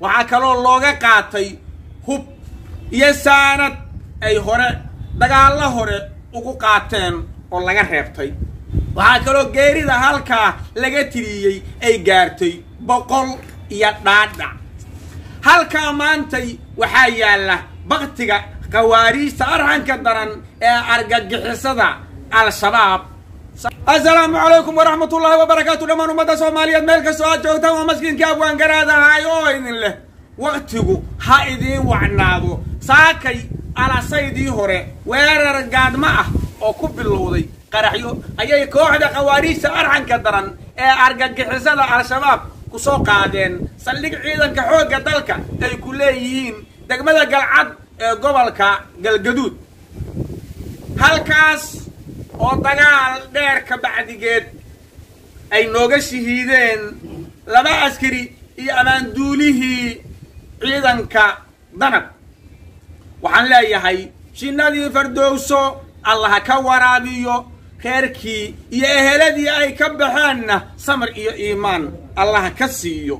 waxaa kaloo looga qaatay hub iyo saanad ay hore dagaallo hore ugu qaateen oo laga reebtay waxaa kaloo geerida halkaa laga tiriyey ay gaartay boqol iyo dhaadhac halkaa maantay waxaa yaalla baktiga khawaariijta arxanka daran ee argagixisada al-shabaab assalaamu calaykum waraxmat ullaahi wabarakaatu dhammaan ummadda soomaaliyeed meel kastoo aad joogtaan waa maskiinkii abwaan garaadahay oo idin leh waktigu ha idiin wacnaado saakay alasaydii hore weerar gaadmo ah oo ku bilowday qaraxyo ayay kooxda khawaariijta arxanka daran ee argagixisada al-shabaab ku soo qaadeen saldhig ciidanka xoogga dalka ay ku leeyihiin degmada galcad ee gobolka galgaduud halkaas oo dagaal dheer ka bacdigeed ay nooga shahiideen laba askari iyo amaanduulihii ciidanka danab waxaan leeyahay jinnadii fardowso allaha ka waraabiyo reerkii iyo eheladii ay ka baxeenna samar iyo iimaan allaha ka siiyo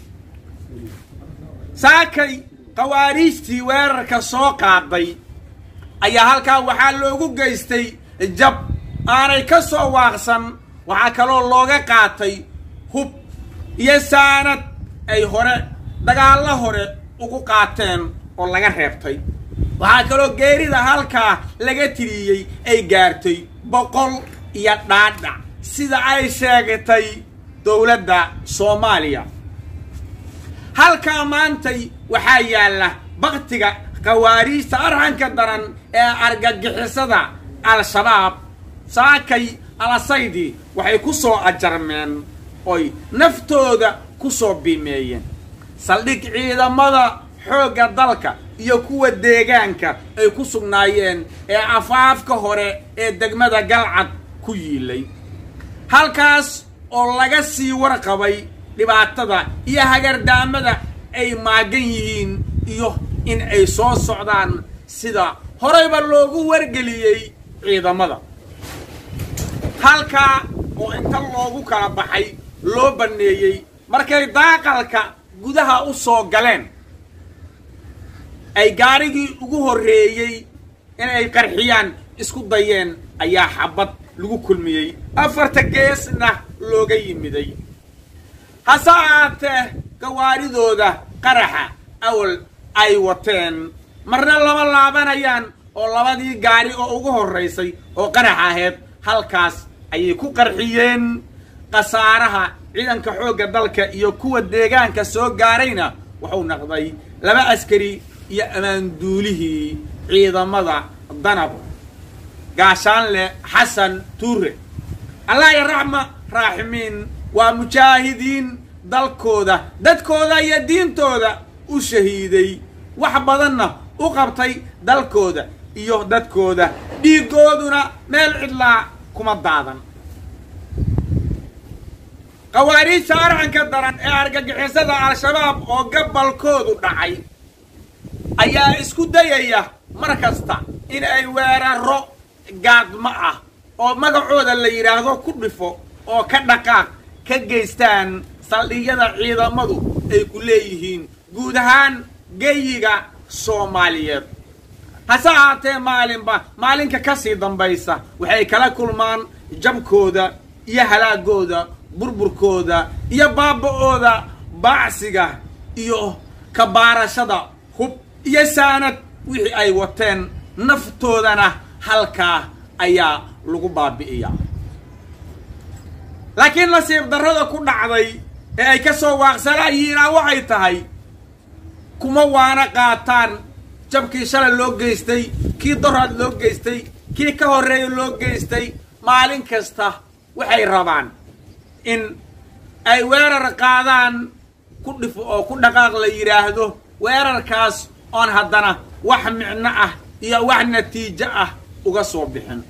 saakay khawaariijtii weerarka soo qaaday ayaa halkaa waxaa loogu geystay jab aanay ka soo waaqsan waxaa kaloo looga qaatay hub iyo saanad ay hore dagaallo hore ugu qaateen oo laga reebtay waxaa kaloo geerida halkaa laga tiriyey ay gaartay boqol iyo dhaadhac sida ay sheegatay dowladda soomaaliya halkaa maantay waxaa yaalla baktiga khawaariijta arxanka daran ee argagixisada al-shabaab saakay alasaydii waxay ku soo ajarmeen oy naftooda ku soo biimeeyeen saldhig ciidamada xoogga dalka iyo kuwa deegaanka ay ku sugnaayeen ee afaafka hore ee degmada galcad ku yiilay halkaas oo laga sii warqabay dhibaatada iyo hagardaamada ay maagan yihiin iyo in ay soo socdaan sida horeyba loogu wargeliyey ciidamada halkaa oo inta loogu kala baxay loo banneeyey markay daaqalka gudaha u soo galeen ay gaarigii ugu horreeyey inay qarxiyaan isku dayeen ayaa xabad lagu kulmiyey afarta geesna looga yimiday hase ahaatee gawaaridooda qaraxa awal ay wateen marna lama laabanayaan oo labadii gaari oo ugu horraysay oo qarax aheyd halkaas ayay ku qarxiyeen khasaaraha ciidanka xoogga dalka iyo kuwa deegaanka soo gaarayna wuxuu naqday laba askari iyo ammaanduulihii ciidamada danab gaashaanle xasan tuure allah ya raxma raaximiin waa mujaahidiin dalkooda dadkooda iyo diintooda u shahiiday wax badanna u qabtay dalkooda iyo dadkooda dhiiggooduna meel cidlaa kuma daadan khawaariijta arxanka daran ee argagixisada al-shabaab oo gabalkoodu dhacay ayaa isku dayaya mar kasta in ay weeraro gaadmo ah oo magacooda la yidhaahdo ku dhifo oo ka dhaqaaq ka geystaan saldhigyada ciidamadu ay ku leeyihiin guud ahaan geyiga soomaaliyeed hase ahaatee maalinba maalinka ka sii dambaysa waxay kala kulmaan jabkooda iyo halaagooda burburkooda iyo baaba-ooda baacsiga iyo kabaarashada hub iyo saanad wixii ay wateen naftoodana halkaa ayaa lagu baabi'iyaa laakiin nasiib darrada ku dhacday ee ay ka soo waaqsanayiinaa waxay tahay kuma waana qaataan jabkii shalay loo geystay kii doraad loo geystay kii ka horreeya loo geystay maalin kasta waxay rabaan in ay weerar qaadaan ku dhifo oo ku dhaqaaq la yidhaahdo weerarkaas oon haddana wax micno ah iyo wax natiijo ah uga soo bixin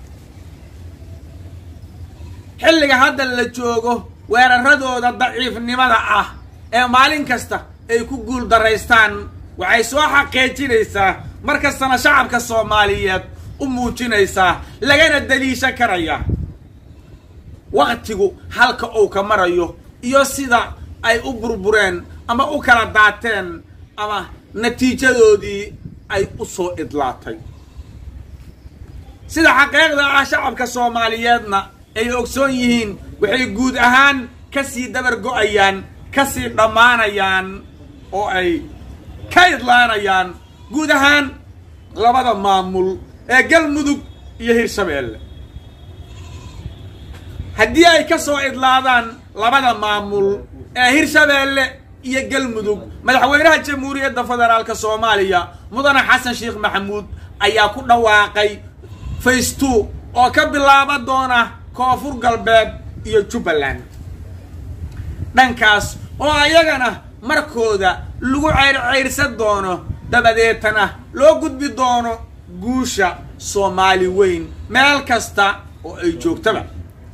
xilliga hadda la joogo weeraradooda daciifnimada ah ee maalin kasta ay ku guul daraystaan waxay soo xaqiijinaysaa mar kastana shacabka soomaaliyeed u muujinaysaa lagana daliishan karaya waktigu halka uu ka marayo iyo sida ay u burbureen ama u kala daateen ama natiijadoodii ay u soo idlaatay sida xaqiiqda ah shacabka soomaaliyeedna ay ogsoon yihiin waxay guud ahaan ka sii dabar go'ayaan ka sii dhammaanayaan oo ay ka idlaanayaan guud ahaan labada maamul ee galmudug iyo hirshabeelle haddii ay ka soo idlaadaan labada maamul ee hirshabeelle iyo galmudug madaxweynaha jamhuuriyadda federaalka soomaaliya mudane xasan sheekh maxamuud ayaa ku dhawaaqay face two oo ka bilaaba doona koonfur galbeed iyo jubbaland dhankaas oo ayagana markooda lagu ceyrceyrsan doono dabadeetana loo gudbi doono guusha soomaali weyn meel kasta oo ay joogtaba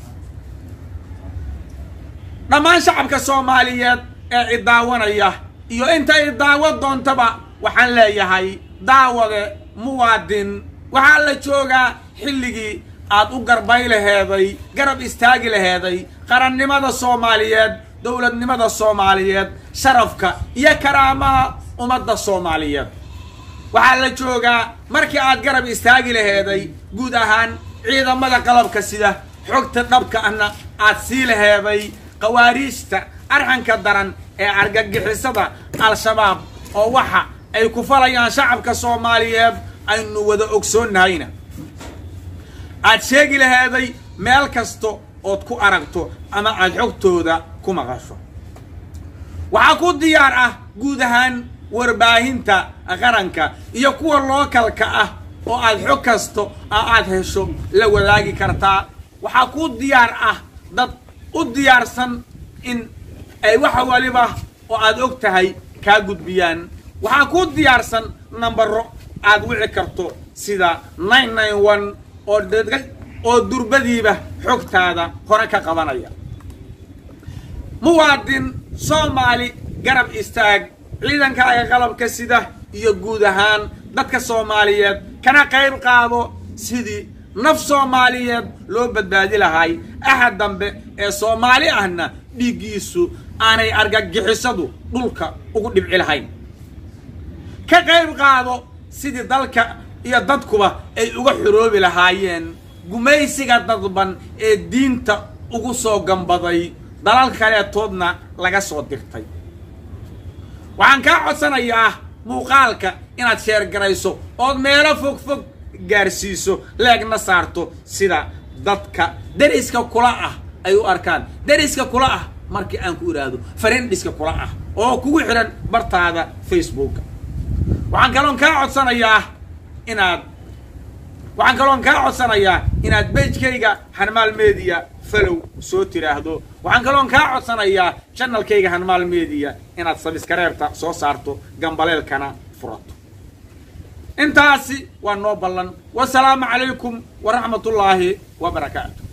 dhammaan shacabka soomaaliyeed ee idaawanaya iyo inta idaawo doontaba waxaan leeyahay daawade muwaadin waxaa la joogaa xilligii aad u garbay laheeday garab istaagi laheeday qarannimada soomaaliyeed dowladnimada soomaaliyeed sharafka iyo karaamaha ummadda soomaaliyeed waxaa la joogaa markii aad garab istaagi laheeday guud ahaan ciidamada qalabka sida xogta dhabka ahna aad sii laheeday qawaariijta arxanka daran ee argagixisada al-shabaab oo waxa ay ku falayaan shacabka soomaaliyeed aynu wada ogsoonnahayna aad sheegi laheeday meel kasta ood ku aragto ama aad xogtooda ku maqasho waxaa ku diyaar ah guud ahaan warbaahinta qaranka iyo kuwa lookalka ah oo aad xog kasto oo aad hesho la wadaagi kartaa waxaa ku diyaar ah dad u diyaarsan in ay waxa waliba oo aad og tahay kaa gudbiyaan waxaa ku diyaarsan nambaro aad wici karto sida nine nine one oo oo durbadiiba xogtaada hore ka qabanaya muwaadin soomaali garab istaag ciidankaaga qalabka sida iyo guud ahaan dadka soomaaliyeed kana qayb qaado sidii naf soomaaliyeed loo badbaadi lahay axad dambe ee soomaali ahna dhiiggiisu aanay argagixisadu dhulka ugu dhibci lahayn ka qayb qaado sidii dalka iyo dadkuba ay uga xoroobi lahaayeen gumaysiga dadban ee diinta ugu soo gambaday dalal kaleetoodna laga soo dirtay waxaan kaa codsanayaa muuqaalka inaad sheergarayso ood meelo fog fog gaarsiiso leegna saarto sida dadka deriska kula ah ay u arkaan deriska kula ah markii aan ku idhaahdo farindhiska kula ah oo kugu xidhan bartaada facebooka waxaan kaloon kaa codsanayaa inaad waxaan kaloon kaa codsanayaa inaad bejkayga hanmaal media falow soo tiraahdo waxaan kaloon kaa codsanayaa janalkayga hanmaal media inaad sabiskareebta soo saarto gambaleelkana furato intaasi waa noo ballan wasalaamu calaykum waraxmatullaahi wa barakaatu